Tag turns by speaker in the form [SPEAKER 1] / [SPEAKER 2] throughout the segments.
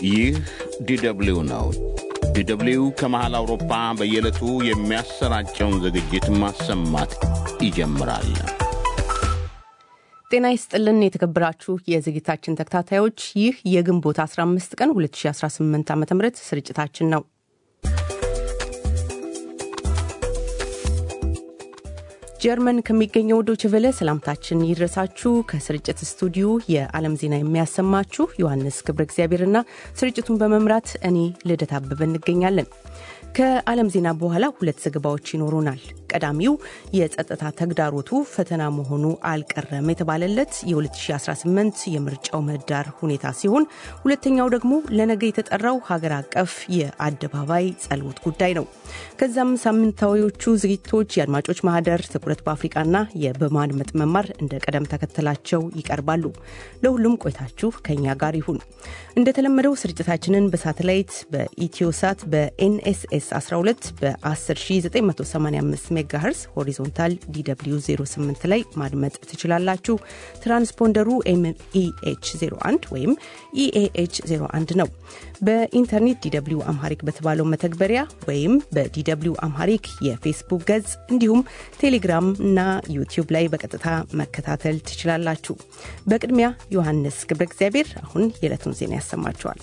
[SPEAKER 1] ይህ ዲደብሊው ነው። ዲደብሊው ከመሃል አውሮፓ በየዕለቱ የሚያሰራጨውን ዝግጅት ማሰማት ይጀምራል።
[SPEAKER 2] ጤና ይስጥልን የተከበራችሁ የዝግጅታችን ተከታታዮች፣ ይህ የግንቦት 15 ቀን 2018 ዓ ም ስርጭታችን ነው። ጀርመን ከሚገኘው ዶይቼ ቬለ ሰላምታችን ይድረሳችሁ። ከስርጭት ስቱዲዮ የዓለም ዜና የሚያሰማችሁ ዮሐንስ ገብረ እግዚአብሔርና ስርጭቱን በመምራት እኔ ልደት አበበ እንገኛለን። ከዓለም ዜና በኋላ ሁለት ዘገባዎች ይኖሩናል። ቀዳሚው የጸጥታ ተግዳሮቱ ፈተና መሆኑ አልቀረም የተባለለት የ2018 የምርጫው ምህዳር ሁኔታ ሲሆን ሁለተኛው ደግሞ ለነገ የተጠራው ሀገር አቀፍ የአደባባይ ጸሎት ጉዳይ ነው። ከዛም ሳምንታዊዎቹ ዝግጅቶች የአድማጮች ማህደር፣ ትኩረት በአፍሪቃና የበማድመጥ መማር እንደ ቀደም ተከተላቸው ይቀርባሉ። ለሁሉም ቆይታችሁ ከኛ ጋር ይሁን። እንደተለመደው ስርጭታችንን በሳተላይት በኢትዮሳት በኤንኤስኤስ 12 በ10985 ሜጋሄርስ ሆሪዞንታል ዲw 08 ላይ ማድመጥ ትችላላችሁ። ትራንስፖንደሩ ኤምኢኤች 01 ወይም ኢኤኤች 01 ነው። በኢንተርኔት ዲw አምሃሪክ በተባለው መተግበሪያ ወይም በዲw አምሃሪክ የፌስቡክ ገጽ እንዲሁም ቴሌግራም እና ዩቲዩብ ላይ በቀጥታ መከታተል ትችላላችሁ። በቅድሚያ ዮሐንስ ገብረ እግዚአብሔር አሁን የዕለቱን ዜና ያሰማችኋል።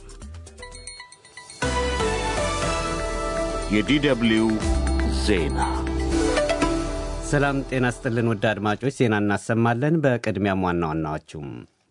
[SPEAKER 1] የዲደብሊው ዜና
[SPEAKER 3] ሰላም ጤና ስጥልን ውድ አድማጮች፣ ዜና እናሰማለን። በቅድሚያም ዋና ዋናዎቹም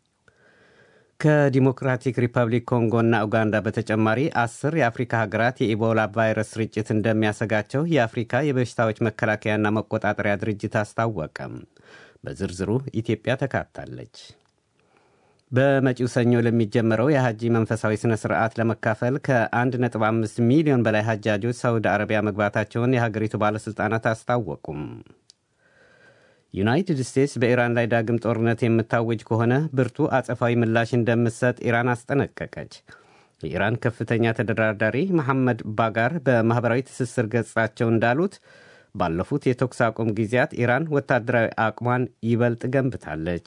[SPEAKER 3] ከዲሞክራቲክ ሪፐብሊክ ኮንጎና ኡጋንዳ በተጨማሪ አስር የአፍሪካ ሀገራት የኢቦላ ቫይረስ ስርጭት እንደሚያሰጋቸው የአፍሪካ የበሽታዎች መከላከያና መቆጣጠሪያ ድርጅት አስታወቀም። በዝርዝሩ ኢትዮጵያ ተካታለች። በመጪው ሰኞ ለሚጀመረው የሐጂ መንፈሳዊ ሥነ ሥርዓት ለመካፈል ከ1.5 ሚሊዮን በላይ ሐጃጆች ሳውዲ አረቢያ መግባታቸውን የሀገሪቱ ባለሥልጣናት አስታወቁም። ዩናይትድ ስቴትስ በኢራን ላይ ዳግም ጦርነት የምታወጅ ከሆነ ብርቱ አጸፋዊ ምላሽ እንደምትሰጥ ኢራን አስጠነቀቀች። የኢራን ከፍተኛ ተደራዳሪ መሐመድ ባጋር በማኅበራዊ ትስስር ገጻቸው እንዳሉት ባለፉት የተኩስ አቁም ጊዜያት ኢራን ወታደራዊ አቅሟን ይበልጥ ገንብታለች።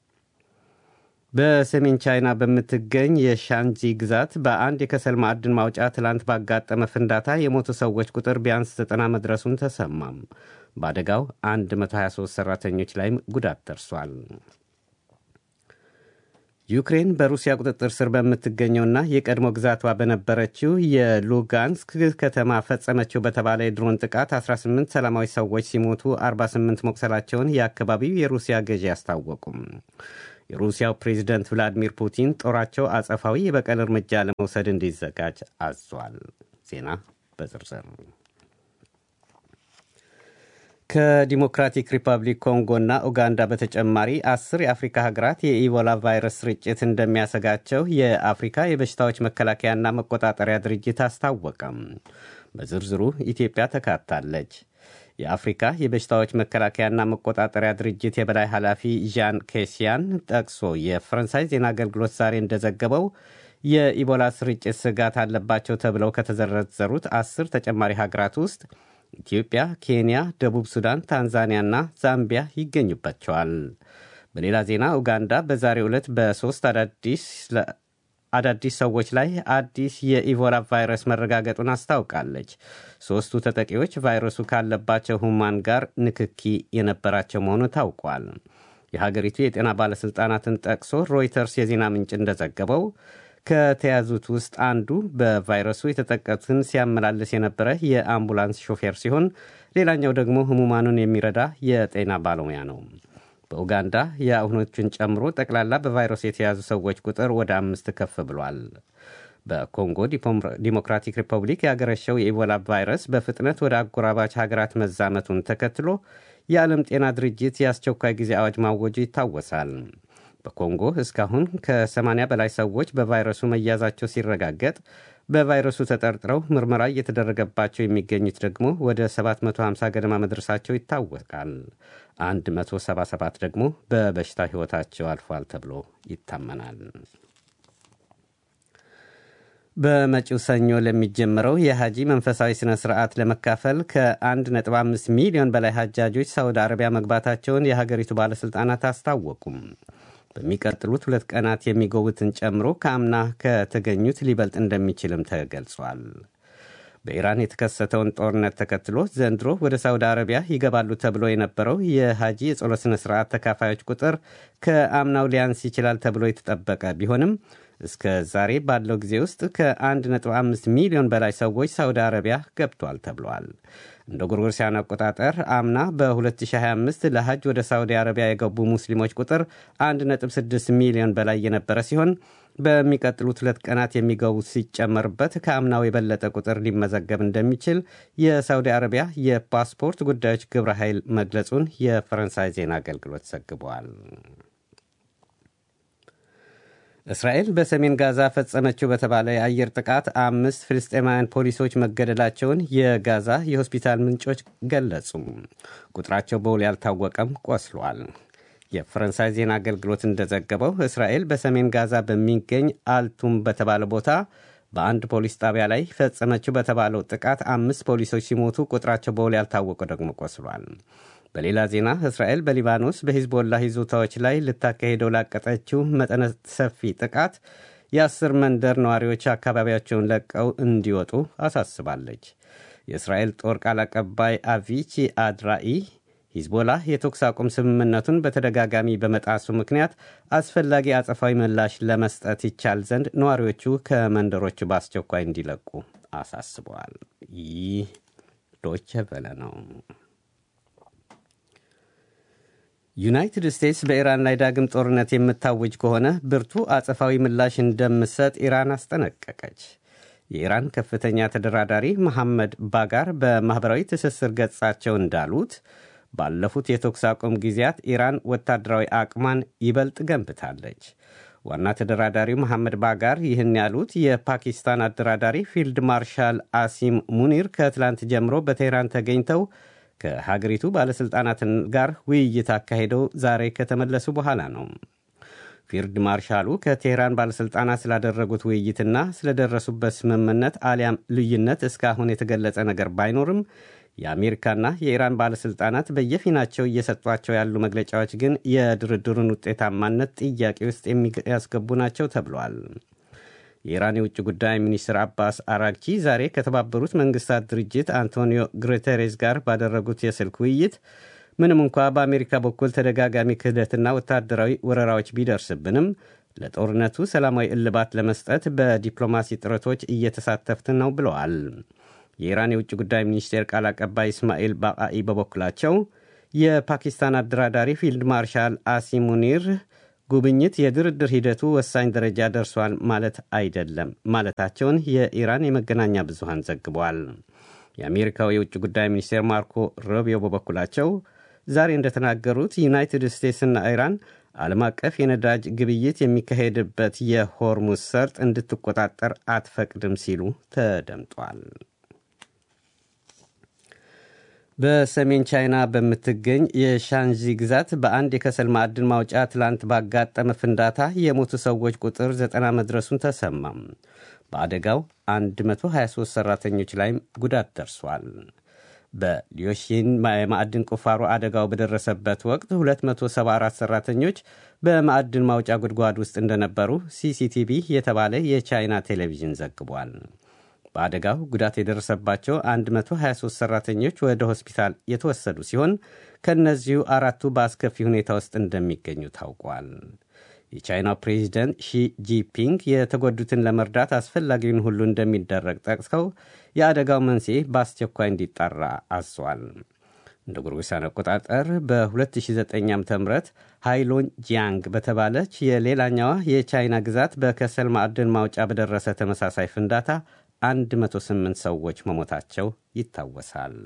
[SPEAKER 3] በሰሜን ቻይና በምትገኝ የሻንጂ ግዛት በአንድ የከሰል ማዕድን ማውጫ ትላንት ባጋጠመ ፍንዳታ የሞቱ ሰዎች ቁጥር ቢያንስ ዘጠና መድረሱን ተሰማም። በአደጋው 123 ሰራተኞች ላይም ጉዳት ደርሷል። ዩክሬን በሩሲያ ቁጥጥር ስር በምትገኘውና የቀድሞ ግዛቷ በነበረችው የሉጋንስክ ከተማ ፈጸመችው በተባለ የድሮን ጥቃት 18 ሰላማዊ ሰዎች ሲሞቱ 48 መቁሰላቸውን የአካባቢው የሩሲያ ገዢ አስታወቁም። የሩሲያው ፕሬዚደንት ቭላዲሚር ፑቲን ጦራቸው አጸፋዊ የበቀል እርምጃ ለመውሰድ እንዲዘጋጅ አዟል። ዜና በዝርዝር ከዲሞክራቲክ ሪፐብሊክ ኮንጎና ኡጋንዳ በተጨማሪ አስር የአፍሪካ ሀገራት የኢቦላ ቫይረስ ስርጭት እንደሚያሰጋቸው የአፍሪካ የበሽታዎች መከላከያና መቆጣጠሪያ ድርጅት አስታወቀም። በዝርዝሩ ኢትዮጵያ ተካታለች። የአፍሪካ የበሽታዎች መከላከያና መቆጣጠሪያ ድርጅት የበላይ ኃላፊ ዣን ኬሲያን ጠቅሶ የፈረንሳይ ዜና አገልግሎት ዛሬ እንደዘገበው የኢቦላ ስርጭት ስጋት አለባቸው ተብለው ከተዘረዘሩት አስር ተጨማሪ ሀገራት ውስጥ ኢትዮጵያ፣ ኬንያ፣ ደቡብ ሱዳን፣ ታንዛኒያና ዛምቢያ ይገኙባቸዋል። በሌላ ዜና ኡጋንዳ በዛሬው ዕለት በሦስት አዳዲስ ሰዎች ላይ አዲስ የኢቦላ ቫይረስ መረጋገጡን አስታውቃለች። ሦስቱ ተጠቂዎች ቫይረሱ ካለባቸው ሁማን ጋር ንክኪ የነበራቸው መሆኑ ታውቋል። የሀገሪቱ የጤና ባለሥልጣናትን ጠቅሶ ሮይተርስ የዜና ምንጭ እንደዘገበው ከተያዙት ውስጥ አንዱ በቫይረሱ የተጠቀቱትን ሲያመላልስ የነበረ የአምቡላንስ ሾፌር ሲሆን ሌላኛው ደግሞ ህሙማኑን የሚረዳ የጤና ባለሙያ ነው። በኡጋንዳ የአሁኖቹን ጨምሮ ጠቅላላ በቫይረሱ የተያዙ ሰዎች ቁጥር ወደ አምስት ከፍ ብሏል። በኮንጎ ዲሞክራቲክ ሪፐብሊክ ያገረሸው የኢቦላ ቫይረስ በፍጥነት ወደ አጎራባች ሀገራት መዛመቱን ተከትሎ የዓለም ጤና ድርጅት የአስቸኳይ ጊዜ አዋጅ ማወጁ ይታወሳል። በኮንጎ እስካሁን ከ80 በላይ ሰዎች በቫይረሱ መያዛቸው ሲረጋገጥ በቫይረሱ ተጠርጥረው ምርመራ እየተደረገባቸው የሚገኙት ደግሞ ወደ 750 ገደማ መድረሳቸው ይታወቃል። 177 ደግሞ በበሽታ ሕይወታቸው አልፏል ተብሎ ይታመናል። በመጪው ሰኞ ለሚጀምረው የሐጂ መንፈሳዊ ሥነ ሥርዓት ለመካፈል ከ1.5 ሚሊዮን በላይ ሐጃጆች ሳውዲ አረቢያ መግባታቸውን የሀገሪቱ ባለሥልጣናት አስታወቁም። በሚቀጥሉት ሁለት ቀናት የሚገቡትን ጨምሮ ከአምና ከተገኙት ሊበልጥ እንደሚችልም ተገልጿል። በኢራን የተከሰተውን ጦርነት ተከትሎ ዘንድሮ ወደ ሳውዲ አረቢያ ይገባሉ ተብሎ የነበረው የሐጂ የጸሎት ሥነ ሥርዓት ተካፋዮች ቁጥር ከአምናው ሊያንስ ይችላል ተብሎ የተጠበቀ ቢሆንም እስከ ዛሬ ባለው ጊዜ ውስጥ ከ1.5 ሚሊዮን በላይ ሰዎች ሳውዲ አረቢያ ገብቷል ተብሏል። እንደ ጎርጎሮሳውያን አቆጣጠር አምና በ2025 ለሐጅ ወደ ሳውዲ አረቢያ የገቡ ሙስሊሞች ቁጥር 1.6 ሚሊዮን በላይ የነበረ ሲሆን በሚቀጥሉት ሁለት ቀናት የሚገቡት ሲጨመርበት ከአምናው የበለጠ ቁጥር ሊመዘገብ እንደሚችል የሳውዲ አረቢያ የፓስፖርት ጉዳዮች ግብረ ኃይል መግለጹን የፈረንሳይ ዜና አገልግሎት ዘግቧል። እስራኤል በሰሜን ጋዛ ፈጸመችው በተባለ የአየር ጥቃት አምስት ፍልስጤማውያን ፖሊሶች መገደላቸውን የጋዛ የሆስፒታል ምንጮች ገለጹ። ቁጥራቸው በውል ያልታወቀም ቆስሏል። የፈረንሳይ ዜና አገልግሎት እንደዘገበው እስራኤል በሰሜን ጋዛ በሚገኝ አልቱም በተባለ ቦታ በአንድ ፖሊስ ጣቢያ ላይ ፈጸመችው በተባለው ጥቃት አምስት ፖሊሶች ሲሞቱ ቁጥራቸው በውል ያልታወቀ ደግሞ ቆስሏል። በሌላ ዜና እስራኤል በሊባኖስ በሂዝቦላ ይዞታዎች ላይ ልታካሄደው ላቀጠችው መጠነ ሰፊ ጥቃት የአስር መንደር ነዋሪዎች አካባቢያቸውን ለቀው እንዲወጡ አሳስባለች። የእስራኤል ጦር ቃል አቀባይ አቪቺ አድራኢ ሂዝቦላ የተኩስ አቁም ስምምነቱን በተደጋጋሚ በመጣሱ ምክንያት አስፈላጊ አጸፋዊ ምላሽ ለመስጠት ይቻል ዘንድ ነዋሪዎቹ ከመንደሮቹ በአስቸኳይ እንዲለቁ አሳስበዋል። ይህ ዶቸ ቨለ ነው። ዩናይትድ ስቴትስ በኢራን ላይ ዳግም ጦርነት የምታውጅ ከሆነ ብርቱ አጸፋዊ ምላሽ እንደምትሰጥ ኢራን አስጠነቀቀች። የኢራን ከፍተኛ ተደራዳሪ መሐመድ ባጋር በማኅበራዊ ትስስር ገጻቸው እንዳሉት ባለፉት የተኩስ አቁም ጊዜያት ኢራን ወታደራዊ አቅሟን ይበልጥ ገንብታለች። ዋና ተደራዳሪው መሐመድ ባጋር ይህን ያሉት የፓኪስታን አደራዳሪ ፊልድ ማርሻል አሲም ሙኒር ከትላንት ጀምሮ በቴህራን ተገኝተው ከሀገሪቱ ባለሥልጣናት ጋር ውይይት አካሄደው ዛሬ ከተመለሱ በኋላ ነው። ፊልድ ማርሻሉ ከቴህራን ባለሥልጣናት ስላደረጉት ውይይትና ስለደረሱበት ስምምነት አሊያም ልዩነት እስካሁን የተገለጸ ነገር ባይኖርም የአሜሪካና የኢራን ባለሥልጣናት በየፊናቸው እየሰጧቸው ያሉ መግለጫዎች ግን የድርድሩን ውጤታማነት ጥያቄ ውስጥ የሚያስገቡ ናቸው ተብሏል። የኢራን የውጭ ጉዳይ ሚኒስትር አባስ አራግቺ ዛሬ ከተባበሩት መንግስታት ድርጅት አንቶኒዮ ጉቴሬስ ጋር ባደረጉት የስልክ ውይይት ምንም እንኳ በአሜሪካ በኩል ተደጋጋሚ ክህደትና ወታደራዊ ወረራዎች ቢደርስብንም ለጦርነቱ ሰላማዊ እልባት ለመስጠት በዲፕሎማሲ ጥረቶች እየተሳተፍን ነው ብለዋል። የኢራን የውጭ ጉዳይ ሚኒስቴር ቃል አቀባይ እስማኤል ባቃኢ በበኩላቸው የፓኪስታን አደራዳሪ ፊልድ ማርሻል አሲም ሙኒር ጉብኝት የድርድር ሂደቱ ወሳኝ ደረጃ ደርሷል ማለት አይደለም ማለታቸውን የኢራን የመገናኛ ብዙሃን ዘግቧል። የአሜሪካው የውጭ ጉዳይ ሚኒስቴር ማርኮ ሮቢዮ በበኩላቸው ዛሬ እንደተናገሩት ዩናይትድ ስቴትስና ኢራን ዓለም አቀፍ የነዳጅ ግብይት የሚካሄድበት የሆርሙዝ ሰርጥ እንድትቆጣጠር አትፈቅድም ሲሉ ተደምጧል። በሰሜን ቻይና በምትገኝ የሻንዚ ግዛት በአንድ የከሰል ማዕድን ማውጫ ትላንት ባጋጠመ ፍንዳታ የሞቱ ሰዎች ቁጥር ዘጠና መድረሱን ተሰማም። በአደጋው 123 ሠራተኞች ላይም ጉዳት ደርሷል። በሊዮሺን የማዕድን ቁፋሮ አደጋው በደረሰበት ወቅት 274 ሠራተኞች በማዕድን ማውጫ ጉድጓድ ውስጥ እንደነበሩ ሲሲቲቪ የተባለ የቻይና ቴሌቪዥን ዘግቧል። በአደጋው ጉዳት የደረሰባቸው 123 ሠራተኞች ወደ ሆስፒታል የተወሰዱ ሲሆን ከእነዚሁ አራቱ በአስከፊ ሁኔታ ውስጥ እንደሚገኙ ታውቋል። የቻይናው ፕሬዚደንት ሺ ጂፒንግ የተጎዱትን ለመርዳት አስፈላጊውን ሁሉ እንደሚደረግ ጠቅሰው የአደጋው መንስኤ በአስቸኳይ እንዲጣራ አዟል። እንደ ጎርጎሳውያን አቆጣጠር በ2009 ዓ ም ሃይሎን ጂያንግ በተባለች የሌላኛዋ የቻይና ግዛት በከሰል ማዕድን ማውጫ በደረሰ ተመሳሳይ ፍንዳታ 108 ሰዎች መሞታቸው ይታወሳል።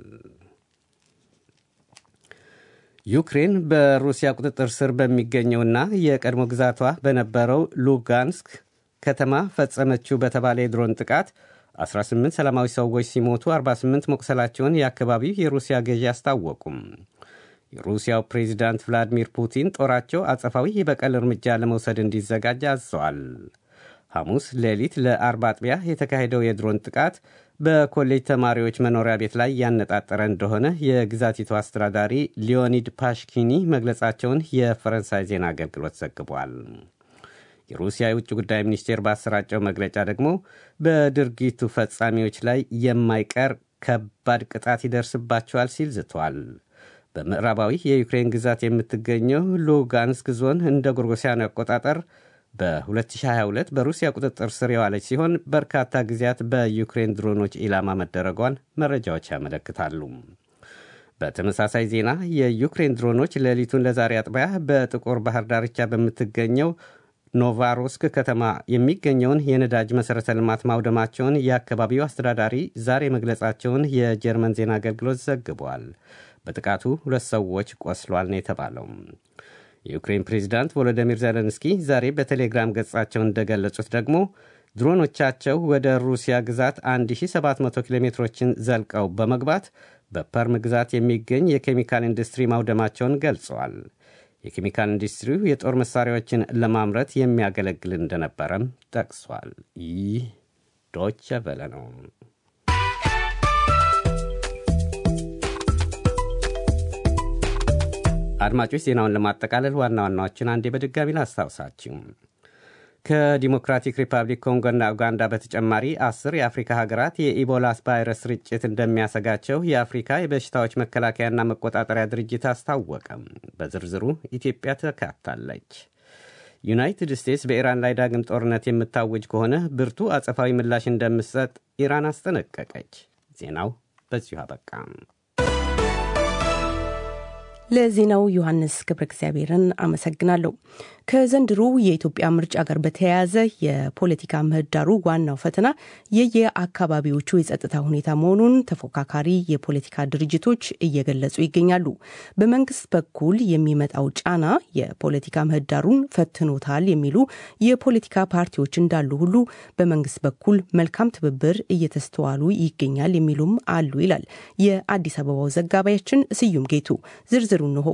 [SPEAKER 3] ዩክሬን በሩሲያ ቁጥጥር ስር በሚገኘውና የቀድሞ ግዛቷ በነበረው ሉጋንስክ ከተማ ፈጸመችው በተባለ የድሮን ጥቃት 18 ሰላማዊ ሰዎች ሲሞቱ 48 መቁሰላቸውን የአካባቢው የሩሲያ ገዢ አስታወቁም። የሩሲያው ፕሬዚዳንት ቭላዲሚር ፑቲን ጦራቸው አጸፋዊ የበቀል እርምጃ ለመውሰድ እንዲዘጋጅ አዘዋል። ሐሙስ ሌሊት ለአርብ አጥቢያ የተካሄደው የድሮን ጥቃት በኮሌጅ ተማሪዎች መኖሪያ ቤት ላይ ያነጣጠረ እንደሆነ የግዛቲቱ አስተዳዳሪ ሊዮኒድ ፓሽኪኒ መግለጻቸውን የፈረንሳይ ዜና አገልግሎት ዘግቧል። የሩሲያ የውጭ ጉዳይ ሚኒስቴር ባሰራጨው መግለጫ ደግሞ በድርጊቱ ፈጻሚዎች ላይ የማይቀር ከባድ ቅጣት ይደርስባቸዋል ሲል ዝቷል። በምዕራባዊ የዩክሬን ግዛት የምትገኘው ሉጋንስክ ዞን እንደ ጎርጎሲያኑ አቆጣጠር በ2022 በሩሲያ ቁጥጥር ስር የዋለች ሲሆን በርካታ ጊዜያት በዩክሬን ድሮኖች ኢላማ መደረጓን መረጃዎች ያመለክታሉ። በተመሳሳይ ዜና የዩክሬን ድሮኖች ሌሊቱን ለዛሬ አጥቢያ በጥቁር ባህር ዳርቻ በምትገኘው ኖቫሮስክ ከተማ የሚገኘውን የነዳጅ መሠረተ ልማት ማውደማቸውን የአካባቢው አስተዳዳሪ ዛሬ መግለጻቸውን የጀርመን ዜና አገልግሎት ዘግቧል። በጥቃቱ ሁለት ሰዎች ቆስሏል ነው የተባለው። የዩክሬን ፕሬዚዳንት ቮሎዲሚር ዜሌንስኪ ዛሬ በቴሌግራም ገጻቸው እንደገለጹት ደግሞ ድሮኖቻቸው ወደ ሩሲያ ግዛት 1700 ኪሎ ሜትሮችን ዘልቀው በመግባት በፐርም ግዛት የሚገኝ የኬሚካል ኢንዱስትሪ ማውደማቸውን ገልጸዋል። የኬሚካል ኢንዱስትሪው የጦር መሳሪያዎችን ለማምረት የሚያገለግል እንደነበረም ጠቅሷል። ይህ ዶቸ ቨለ ነው። አድማጮች ዜናውን ለማጠቃለል ዋና ዋናዎችን አንዴ በድጋሚ ላስታውሳችሁ። ከዲሞክራቲክ ሪፐብሊክ ኮንጎና ኡጋንዳ በተጨማሪ አስር የአፍሪካ ሀገራት የኢቦላ ቫይረስ ስርጭት እንደሚያሰጋቸው የአፍሪካ የበሽታዎች መከላከያና መቆጣጠሪያ ድርጅት አስታወቀም። በዝርዝሩ ኢትዮጵያ ተካታለች። ዩናይትድ ስቴትስ በኢራን ላይ ዳግም ጦርነት የምታውጅ ከሆነ ብርቱ አጸፋዊ ምላሽ እንደምትሰጥ ኢራን አስጠነቀቀች። ዜናው በዚሁ አበቃ።
[SPEAKER 2] ለዜናው ዮሐንስ ገብረ እግዚአብሔርን አመሰግናለሁ። ከዘንድሮ የኢትዮጵያ ምርጫ ጋር በተያያዘ የፖለቲካ ምህዳሩ ዋናው ፈተና የየአካባቢዎቹ የጸጥታ ሁኔታ መሆኑን ተፎካካሪ የፖለቲካ ድርጅቶች እየገለጹ ይገኛሉ። በመንግስት በኩል የሚመጣው ጫና የፖለቲካ ምህዳሩን ፈትኖታል የሚሉ የፖለቲካ ፓርቲዎች እንዳሉ ሁሉ በመንግስት በኩል መልካም ትብብር እየተስተዋሉ ይገኛል የሚሉም አሉ ይላል የአዲስ አበባው ዘጋቢያችን ስዩም ጌቱ ዝርዝሩ እንሆ።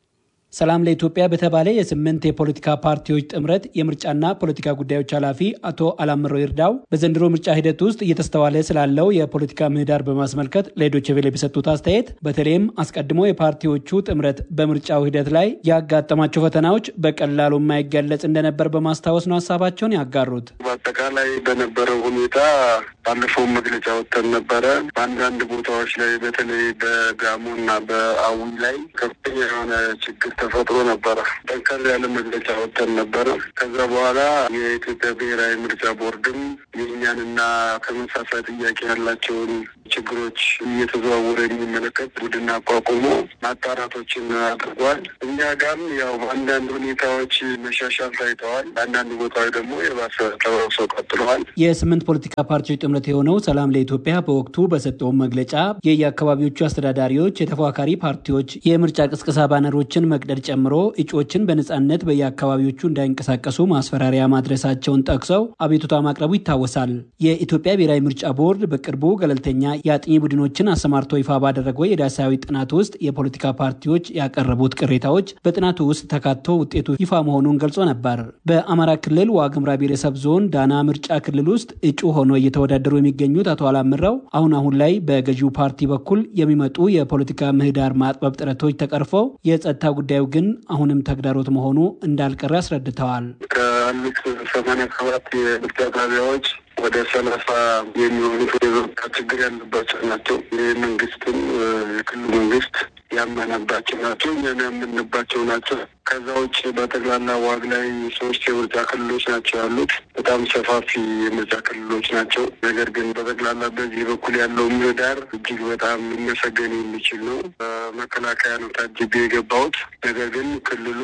[SPEAKER 4] ሰላም ለኢትዮጵያ በተባለ የስምንት የፖለቲካ ፓርቲዎች ጥምረት የምርጫና ፖለቲካ ጉዳዮች ኃላፊ አቶ አላምሮ ይርዳው በዘንድሮ ምርጫ ሂደት ውስጥ እየተስተዋለ ስላለው የፖለቲካ ምህዳር በማስመልከት ለዶይቼ ቬለ በሰጡት አስተያየት በተለይም አስቀድሞ የፓርቲዎቹ ጥምረት በምርጫው ሂደት ላይ ያጋጠማቸው ፈተናዎች በቀላሉ የማይገለጽ እንደነበር በማስታወስ ነው ሀሳባቸውን ያጋሩት።
[SPEAKER 5] በአጠቃላይ በነበረው ሁኔታ ባለፈው መግለጫ ወጥተን ነበረ። በአንዳንድ ቦታዎች ላይ በተለይ በጋሞ እና በአዊ ላይ ከፍተኛ የሆነ ችግር ተፈጥሮ ነበረ። ጠንከር ያለ መግለጫ ወጥተን ነበረ። ከዛ በኋላ የኢትዮጵያ ብሔራዊ ምርጫ ቦርድም የእኛንና ተመሳሳይ ጥያቄ ያላቸውን ችግሮች እየተዘዋወረ የሚመለከት ቡድን አቋቁሞ ማጣራቶችን አድርጓል። እኛ ጋም ያው በአንዳንድ ሁኔታዎች መሻሻል ታይተዋል። በአንዳንድ ቦታዎች ደግሞ የባሰ ተባብሰው ቀጥለዋል።
[SPEAKER 4] የስምንት ፖለቲካ ፓርቲዎች ጥምረት የሆነው ሰላም ለኢትዮጵያ በወቅቱ በሰጠው መግለጫ የየአካባቢዎቹ አስተዳዳሪዎች፣ የተፎካካሪ ፓርቲዎች የምርጫ ቅስቀሳ ባነሮችን መቅደድ ጨምሮ እጩዎችን በነጻነት በየአካባቢዎቹ እንዳይንቀሳቀሱ ማስፈራሪያ ማድረሳቸውን ጠቅሰው አቤቱታ ማቅረቡ ይታወሳል። የኢትዮጵያ ብሔራዊ ምርጫ ቦርድ በቅርቡ ገለልተኛ የአጥኚ ቡድኖችን አሰማርቶ ይፋ ባደረገው የዳሳዊ ጥናት ውስጥ የፖለቲካ ፓርቲዎች ያቀረቡት ቅሬታዎች በጥናቱ ውስጥ ተካቶ ውጤቱ ይፋ መሆኑን ገልጾ ነበር። በአማራ ክልል ዋግምራ ብሔረሰብ ዞን ዳና ምርጫ ክልል ውስጥ እጩ ሆኖ እየተወዳደሩ የሚገኙት አቶ አላምረው አሁን አሁን ላይ በገዢው ፓርቲ በኩል የሚመጡ የፖለቲካ ምህዳር ማጥበብ ጥረቶች ተቀርፈው የጸጥታ ጉዳዩ ግን አሁንም ተግዳሮት መሆኑ እንዳልቀረ አስረድተዋል።
[SPEAKER 5] ከአሉት ሰማንያ ሰባት የምርጫ ጣቢያዎች ወደ ሰላሳ የሚሆኑት የጸጥታ ችግር ያለባቸው ናቸው። የመንግስትም የክልሉ መንግስት ያመነባቸው ናቸው። እኛም ያመንባቸው ናቸው። ከዛ ውጭ በጠቅላላ ዋግ ላይ ሶስት የምርጫ ክልሎች ናቸው ያሉት። በጣም ሰፋፊ የምርጫ ክልሎች ናቸው። ነገር ግን በጠቅላላ በዚህ በኩል ያለው ምህዳር እጅግ በጣም ሊመሰገን የሚችል ነው። በመከላከያ ነው ታጅቤ የገባሁት። ነገር ግን ክልሉ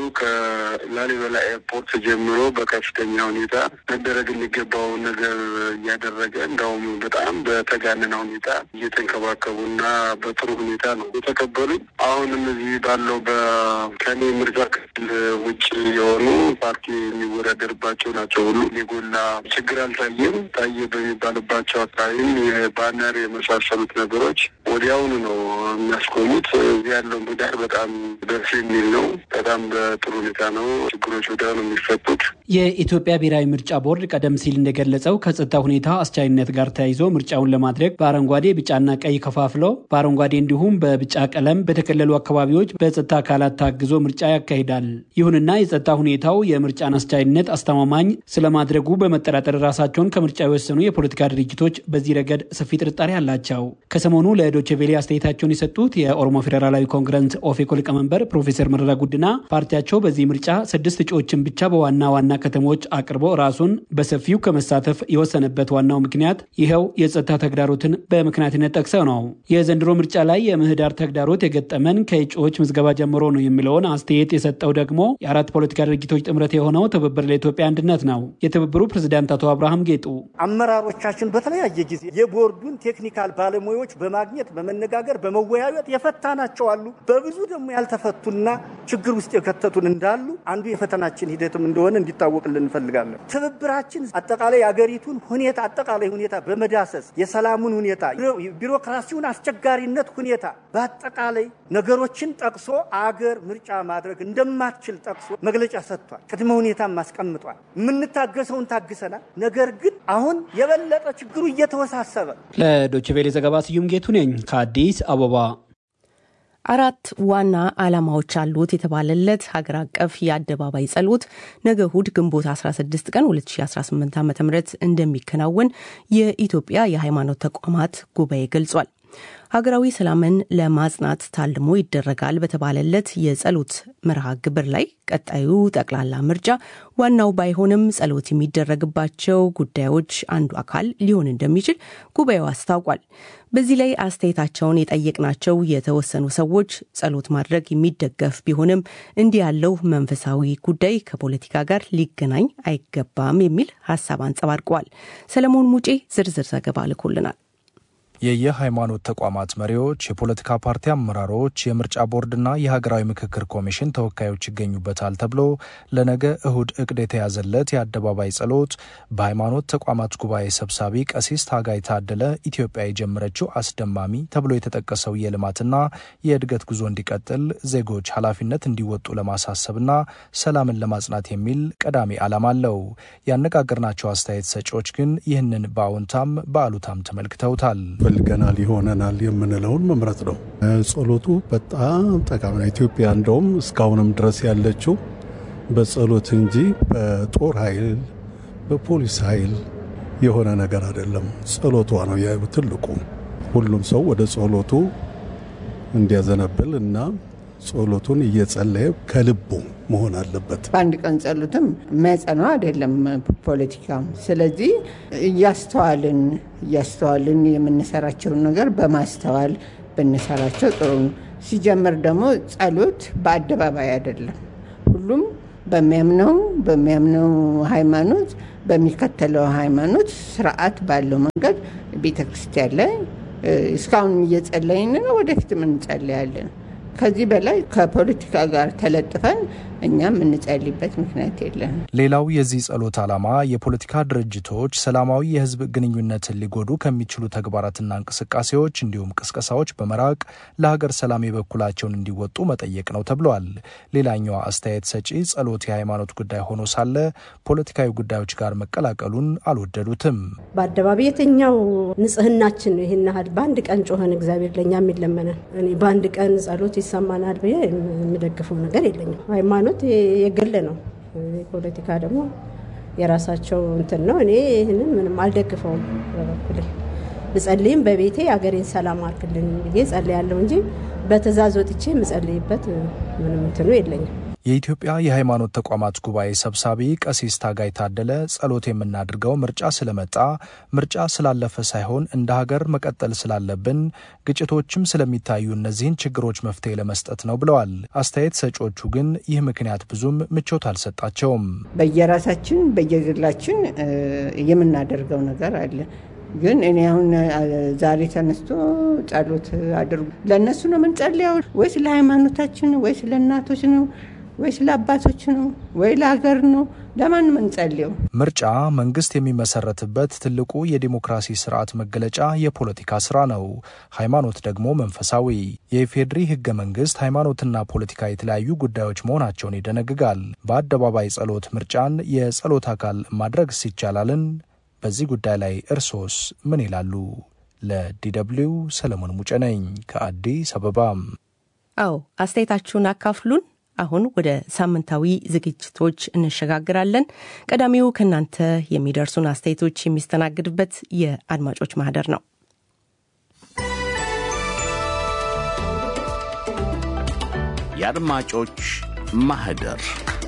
[SPEAKER 5] ከላሊበላ ኤርፖርት ጀምሮ በከፍተኛ ሁኔታ መደረግ የሚገባውን ነገር እያደረገ እንዳውም በጣም በተጋነነ ሁኔታ እየተንከባከቡና በጥሩ ሁኔታ ነው የተቀበሉኝ። አሁንም እዚህ ባለው በከኔ ምርጫ ክልል ውጭ የሆኑ ፓርቲ የሚወዳደርባቸው ናቸው ሁሉ የጎላ ችግር አልታየም። ታየ በሚባልባቸው አካባቢም የባነር የመሳሰሉት ነገሮች ወዲያውኑ ነው የሚያስቆሙት። እዚህ ያለው ምህዳር በጣም ደስ የሚል ነው። በጣም በጥሩ ሁኔታ ነው ችግሮች ወዲያ ነው የሚፈቱት።
[SPEAKER 4] የኢትዮጵያ ብሔራዊ ምርጫ ቦርድ ቀደም ሲል እንደገለጸው ከጸጥታ ሁኔታ አስቻይነት ጋር ተያይዞ ምርጫውን ለማድረግ በአረንጓዴ ቢጫና ቀይ ከፋፍሎ በአረንጓዴ እንዲሁም በቢጫ ቀለም በተከለሉ አካባቢዎች በጸጥታ አካላት ታግዞ ምርጫ ያካሂዳል። ይሁንና የጸጥታ ሁኔታው የምርጫን አስቻይነት አስተማማኝ ስለማድረጉ በመጠራጠር ራሳቸውን ከምርጫ የወሰኑ የፖለቲካ ድርጅቶች በዚህ ረገድ ሰፊ ጥርጣሬ አላቸው። ከሰሞኑ ለዶቼ ቬሌ አስተያየታቸውን የሰጡት የኦሮሞ ፌዴራላዊ ኮንግረስ ኦፌኮ ሊቀመንበር ፕሮፌሰር መረራ ጉዲና ፓርቲያቸው በዚህ ምርጫ ስድስት እጩዎችን ብቻ በዋና ዋና ከተሞች አቅርቦ ራሱን በሰፊው ከመሳተፍ የወሰነበት ዋናው ምክንያት ይኸው የጸጥታ ተግዳሮትን በምክንያትነት ጠቅሰው ነው። የዘንድሮ ምርጫ ላይ የምህዳር ተግዳሮት የገጠመን ከእጩዎች ምዝገባ ጀምሮ ነው የሚለውን አስተያየት የሰጠው ደግሞ የአራት ፖለቲካ ድርጅቶች ጥምረት የሆነው ትብብር ለኢትዮጵያ አንድነት ነው። የትብብሩ ፕሬዝዳንት አቶ አብርሃም ጌጡ
[SPEAKER 6] አመራሮቻችን በተለያየ ጊዜ የቦርዱን ቴክኒካል ባለሙያዎች በማግኘት በመነጋገር በመወያየት የፈታናቸው አሉ። በብዙ ደግሞ ያልተፈቱና ችግር ውስጥ የከተቱን እንዳሉ አንዱ የፈተናችን ሂደትም እንደሆነ እንዲታወቅልን እንፈልጋለን። ትብብራችን አጠቃላይ የአገሪቱን ሁኔታ አጠቃላይ ሁኔታ በመዳሰስ የሰላሙን ሁኔታ፣ ቢሮክራሲውን አስቸጋሪነት ሁኔታ በአጠቃላይ ነገሮችን ጠቅሶ አገር ምርጫ ማድረግ እንደማትችል ጠቅሶ መግለጫ ሰጥቷል። ቅድመ ሁኔታም አስቀምጧል። የምንታገሰውን ታግሰናል። ነገር ግን አሁን የበለጠ ችግሩ እየተወሳሰበ
[SPEAKER 4] ለዶይቼ ቬለ ዘገባ ስዩም ጌቱ ነኝ ከአዲስ አበባ።
[SPEAKER 2] አራት ዋና ዓላማዎች አሉት የተባለለት ሀገር አቀፍ የአደባባይ ጸሎት ነገ እሁድ ግንቦት 16 ቀን 2018 ዓ ም እንደሚከናወን የኢትዮጵያ የሃይማኖት ተቋማት ጉባኤ ገልጿል። ሀገራዊ ሰላምን ለማጽናት ታልሞ ይደረጋል በተባለለት የጸሎት መርሃ ግብር ላይ ቀጣዩ ጠቅላላ ምርጫ ዋናው ባይሆንም ጸሎት የሚደረግባቸው ጉዳዮች አንዱ አካል ሊሆን እንደሚችል ጉባኤው አስታውቋል። በዚህ ላይ አስተያየታቸውን የጠየቅናቸው የተወሰኑ ሰዎች ጸሎት ማድረግ የሚደገፍ ቢሆንም እንዲህ ያለው መንፈሳዊ ጉዳይ ከፖለቲካ ጋር ሊገናኝ አይገባም የሚል ሀሳብ አንጸባርቀዋል። ሰለሞን ሙጬ ዝርዝር ዘገባ ልኮልናል።
[SPEAKER 7] የየሃይማኖት ተቋማት መሪዎች፣ የፖለቲካ ፓርቲ አመራሮች፣ የምርጫ ቦርድና የሀገራዊ ምክክር ኮሚሽን ተወካዮች ይገኙበታል ተብሎ ለነገ እሁድ እቅድ የተያዘለት የአደባባይ ጸሎት በሃይማኖት ተቋማት ጉባኤ ሰብሳቢ ቀሲስ ታጋይ ታደለ ኢትዮጵያ የጀመረችው አስደማሚ ተብሎ የተጠቀሰው የልማትና የእድገት ጉዞ እንዲቀጥል ዜጎች ኃላፊነት እንዲወጡ ለማሳሰብና ሰላምን ለማጽናት የሚል ቀዳሚ ዓላማ አለው። ያነጋገርናቸው አስተያየት ሰጪዎች ግን ይህንን በአዎንታም በአሉታም ተመልክተውታል።
[SPEAKER 8] ፈልገናል ይሆነናል የምንለውን መምረጥ ነው። ጸሎቱ በጣም ጠቃሚ ነው። ኢትዮጵያ እንደውም እስካሁንም ድረስ ያለችው በጸሎት እንጂ በጦር ኃይል በፖሊስ ኃይል የሆነ ነገር አይደለም። ጸሎቷ ነው ትልቁ። ሁሉም ሰው ወደ ጸሎቱ እንዲያዘነብል እና ጸሎቱን እየጸለየ ከልቡ መሆን አለበት።
[SPEAKER 9] በአንድ ቀን ጸሎትም የሚያጸናው አይደለም ፖለቲካም። ስለዚህ እያስተዋልን እያስተዋልን የምንሰራቸውን ነገር በማስተዋል ብንሰራቸው ጥሩ ነው። ሲጀምር ደግሞ ጸሎት በአደባባይ አይደለም። ሁሉም በሚያምነው በሚያምነው ሃይማኖት በሚከተለው ሃይማኖት ስርዓት ባለው መንገድ ቤተ ክርስቲያን ላይ እስካሁን እየጸለይን ነው፣ ወደፊትም እንጸለያለን። ከዚህ በላይ ከፖለቲካ ጋር ተለጥፈን እኛም የምንጸልይበት ምክንያት የለም።
[SPEAKER 7] ሌላው የዚህ ጸሎት ዓላማ የፖለቲካ ድርጅቶች ሰላማዊ የህዝብ ግንኙነትን ሊጎዱ ከሚችሉ ተግባራትና እንቅስቃሴዎች እንዲሁም ቅስቀሳዎች በመራቅ ለሀገር ሰላም የበኩላቸውን እንዲወጡ መጠየቅ ነው ተብለዋል። ሌላኛዋ አስተያየት ሰጪ ጸሎት የሃይማኖት ጉዳይ ሆኖ ሳለ ፖለቲካዊ ጉዳዮች ጋር መቀላቀሉን አልወደዱትም።
[SPEAKER 10] በአደባባይ የትኛው ንጽህናችን ነው? ይህን ያህል በአንድ ቀን ጮኸን እግዚአብሔር ለእኛ የሚለመነን እኔ በአንድ ቀን ጸሎት ይሰማናል ብዬ የምደግፈው ነገር የለኝም። ሃይማኖት የግል ነው። ፖለቲካ ደግሞ የራሳቸው እንትን ነው። እኔ ይህንን ምንም አልደግፈውም። በበኩሌ ብጸልይም በቤቴ አገሬን ሰላም አርክልን ብዬ ጸልያለሁ እንጂ በትእዛዝ ወጥቼ የምጸልይበት ምንም እንትኑ የለኝም።
[SPEAKER 7] የኢትዮጵያ የሃይማኖት ተቋማት ጉባኤ ሰብሳቢ ቀሲስ ታጋይ ታደለ ጸሎት የምናድርገው ምርጫ ስለመጣ ምርጫ ስላለፈ ሳይሆን እንደ ሀገር መቀጠል ስላለብን ግጭቶችም ስለሚታዩ እነዚህን ችግሮች መፍትሄ ለመስጠት ነው ብለዋል። አስተያየት ሰጪዎቹ ግን ይህ ምክንያት ብዙም ምቾት አልሰጣቸውም።
[SPEAKER 9] በየራሳችን በየግላችን የምናደርገው ነገር አለ። ግን እኔ አሁን ዛሬ ተነስቶ ጸሎት አድርጉ ለእነሱ ነው የምንጸልየው ወይስ ለሃይማኖታችን ወይስ ለእናቶች ነው ወይስ ለአባቶች ነው ወይ ለሀገር ነው? ለማን ምንጸልየው?
[SPEAKER 7] ምርጫ መንግስት የሚመሰረትበት ትልቁ የዲሞክራሲ ስርዓት መገለጫ የፖለቲካ ስራ ነው። ሃይማኖት ደግሞ መንፈሳዊ። የኢፌዴሪ ህገ መንግስት ሃይማኖትና ፖለቲካ የተለያዩ ጉዳዮች መሆናቸውን ይደነግጋል። በአደባባይ ጸሎት ምርጫን የጸሎት አካል ማድረግ ይቻላልን? በዚህ ጉዳይ ላይ እርሶስ ምን ይላሉ? ለዲደብሊው ሰለሞን ሙጬ ነኝ ከአዲስ አበባ።
[SPEAKER 2] አዎ አስተያየታችሁን አካፍሉን። አሁን ወደ ሳምንታዊ ዝግጅቶች እንሸጋግራለን። ቀዳሚው ከእናንተ የሚደርሱን አስተያየቶች የሚስተናግድበት የአድማጮች ማህደር ነው።
[SPEAKER 1] የአድማጮች ማህደር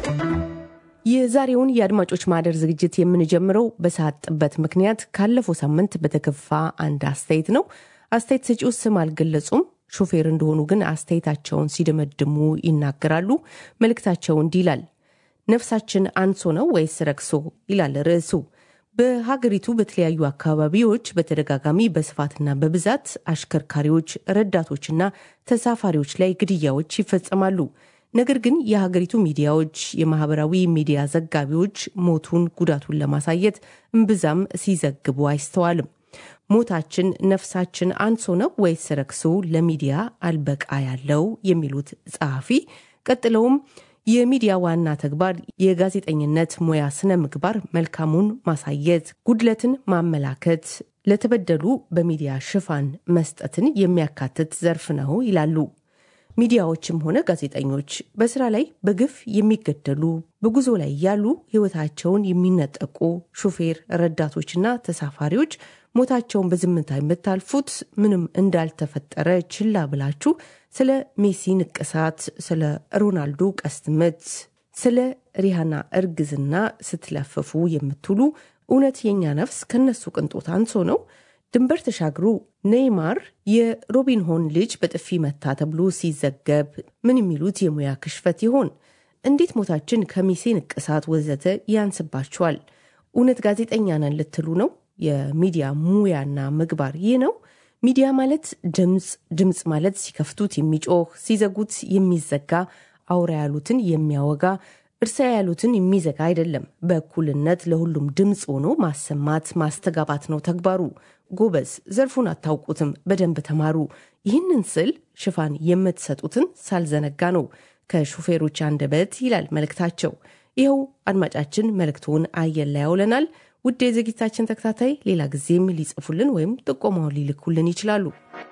[SPEAKER 2] የዛሬውን የአድማጮች ማህደር ዝግጅት የምንጀምረው በሰዓት ጥበት ምክንያት ካለፈው ሳምንት በተከፋ አንድ አስተያየት ነው። አስተያየት ሰጪው ስም አልገለጹም። ሾፌር እንደሆኑ ግን አስተያየታቸውን ሲደመድሙ ይናገራሉ። መልእክታቸው እንዲህ ይላል። ነፍሳችን አንሶ ነው ወይስ ረክሶ ይላል ርዕሱ። በሀገሪቱ በተለያዩ አካባቢዎች በተደጋጋሚ በስፋትና በብዛት አሽከርካሪዎች፣ ረዳቶችና ተሳፋሪዎች ላይ ግድያዎች ይፈጸማሉ። ነገር ግን የሀገሪቱ ሚዲያዎች፣ የማህበራዊ ሚዲያ ዘጋቢዎች ሞቱን፣ ጉዳቱን ለማሳየት እምብዛም ሲዘግቡ አይስተዋልም። ሞታችን ነፍሳችን አንሶ ነው ወይስ ረክሶ ለሚዲያ አልበቃ ያለው የሚሉት ጸሐፊ ቀጥለውም የሚዲያ ዋና ተግባር የጋዜጠኝነት ሙያ ስነ ምግባር መልካሙን ማሳየት፣ ጉድለትን ማመላከት፣ ለተበደሉ በሚዲያ ሽፋን መስጠትን የሚያካትት ዘርፍ ነው ይላሉ። ሚዲያዎችም ሆነ ጋዜጠኞች በስራ ላይ በግፍ የሚገደሉ በጉዞ ላይ ያሉ ሕይወታቸውን የሚነጠቁ ሹፌር፣ ረዳቶችና ተሳፋሪዎች ሞታቸውን በዝምታ የምታልፉት ምንም እንዳልተፈጠረ ችላ ብላችሁ ስለ ሜሲ ንቅሳት፣ ስለ ሮናልዶ ቀስት ምት፣ ስለ ሪሃና እርግዝና ስትለፍፉ የምትውሉ እውነት የኛ ነፍስ ከነሱ ቅንጦት አንሶ ነው? ድንበር ተሻግሩ ኔይማር የሮቢንሆን ልጅ በጥፊ መታ ተብሎ ሲዘገብ ምን የሚሉት የሙያ ክሽፈት ይሆን? እንዴት ሞታችን ከሚሴ ንቅሳት ወዘተ ያንስባችኋል? እውነት ጋዜጠኛ ነን ልትሉ ነው? የሚዲያ ሙያና ምግባር ይህ ነው? ሚዲያ ማለት ድምፅ፣ ድምፅ ማለት ሲከፍቱት የሚጮህ ሲዘጉት የሚዘጋ አውራ ያሉትን የሚያወጋ እርሳ ያሉትን የሚዘጋ አይደለም። በእኩልነት ለሁሉም ድምፅ ሆኖ ማሰማት ማስተጋባት ነው ተግባሩ። ጎበዝ፣ ዘርፉን አታውቁትም፣ በደንብ ተማሩ። ይህንን ስል ሽፋን የምትሰጡትን ሳልዘነጋ ነው። ከሹፌሮች አንደበት ይላል መልእክታቸው። ይኸው አድማጫችን መልእክቱን አየር ላይ ያውለናል። ውድ የዝግጅታችን ተከታታይ ሌላ ጊዜም ሊጽፉልን ወይም ጥቆማውን ሊልኩልን ይችላሉ።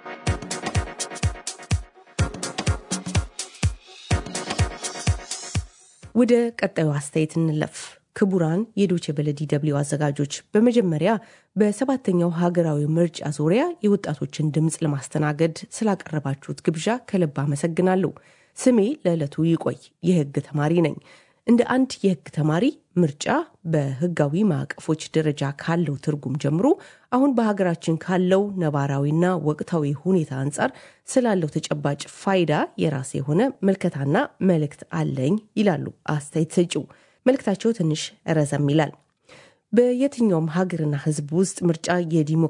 [SPEAKER 2] ወደ ቀጣዩ አስተያየት እንለፍ። ክቡራን የዶቼ ቬለ ዲ.ደብሊው አዘጋጆች፣ በመጀመሪያ በሰባተኛው ሀገራዊ ምርጫ ዙሪያ የወጣቶችን ድምፅ ለማስተናገድ ስላቀረባችሁት ግብዣ ከልብ አመሰግናለሁ። ስሜ ለዕለቱ ይቆይ፣ የህግ ተማሪ ነኝ። እንደ አንድ የህግ ተማሪ ምርጫ በህጋዊ ማዕቀፎች ደረጃ ካለው ትርጉም ጀምሮ አሁን በሀገራችን ካለው ነባራዊና ወቅታዊ ሁኔታ አንጻር ስላለው ተጨባጭ ፋይዳ የራሴ የሆነ መልከታና መልእክት አለኝ ይላሉ አስተያየት ሰጪው። መልእክታቸው ትንሽ ረዘም ይላል። በየትኛውም ሀገርና ህዝብ ውስጥ ምርጫ የዲሞ